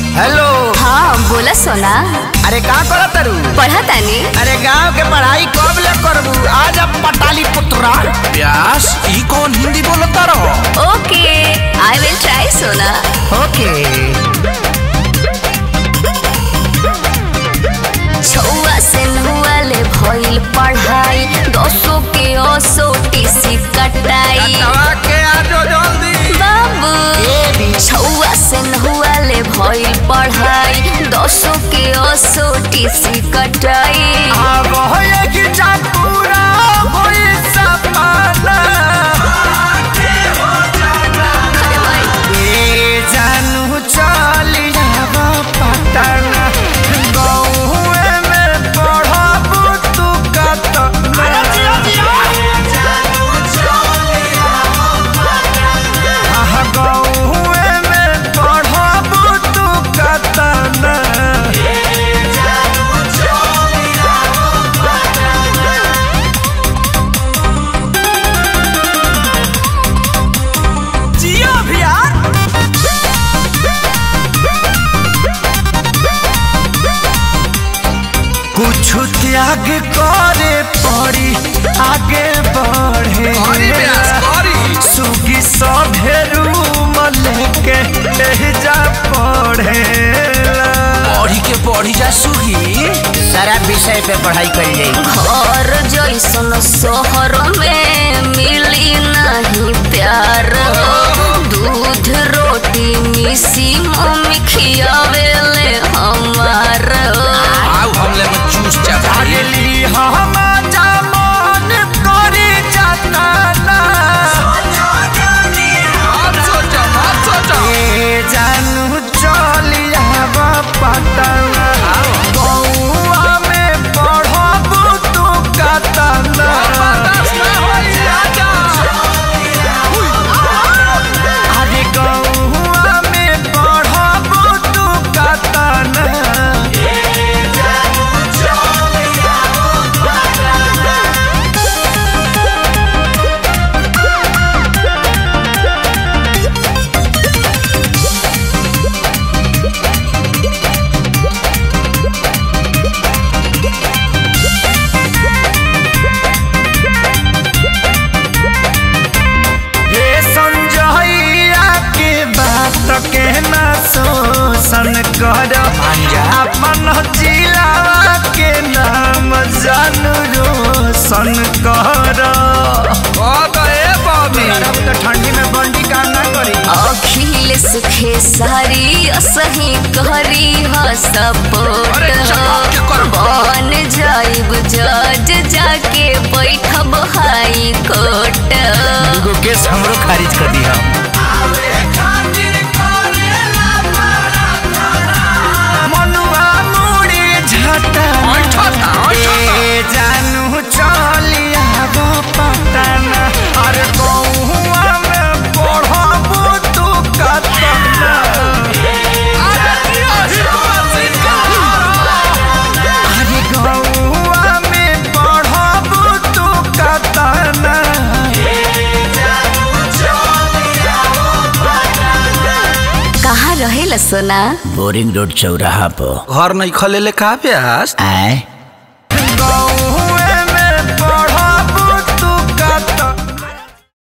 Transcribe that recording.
Hello हाँ बोला सोना अरे का करत तारू पढ़ा तानी अरे गांव के पढ़ाई कब ले करबू आज अब पटाली पुत्रा व्यास ई कौन हिंदी बोलता रहो ओके आई विल ट्राई सोना ओके छुआ से नुआ ले भइल पढ़ाई दसो के ओसो टीसी कटाई के आजो जल्दी बाबू छुआ से नुआ ले भइल पढ़ाई दसो के ओसो टीसी कटाई अब होए कि जा पूरा होई सपना अरे भाई ए जानू चली जाबो पटना गौए में पढ़बू तू कत आहा, गौए में पढ़बू तू कतना जियो भैया कुछ त्याग करे पड़ी आगे बढ़े करी व्यास करी सुगी सभे रूम लेके जा पढ़े पढ़ी के पढ़ी जा सुगी सारा विषय पे पढ़ाई कर जाई घर जैसन शहर में मिली नहीं प्यार दूध रोटी मिसी मम्मी खियावेले हमार आओ हमले में चूस जा भाई अगली हम जमान करी जाता आप सोचो आप सोचो ए जानू चलिया पटना बउआ में पढ़बू तू कतना बर्दाश्त ना होई आजा अरे गौआ में पढ़बू तू कतना हे संजइया के बात के ना शोषण कर अपन जिला के नाम जानू रोशन कर ओ गए बॉबी तो ठंडी में बंडी काम ना करी अखिलेश खेसारी सही करी ह सपोर्ट अरे चपाक के कर। बन जाइब जज जाके बैठब हाई कोर्ट एगो केस हमरो खारिज कर दी हम मनुआ मुड़ी झटा ऐठा था, ऐठा था। ए जानू चलिया गो पटना अरे गौआ में पढ़बू तू कतना अरे गौआ में पढ़बू तू कतना कहाँ रहेला सोना बोरिंग रोड चौराहा पर घर नहीं खले ले का व्यास आए गौ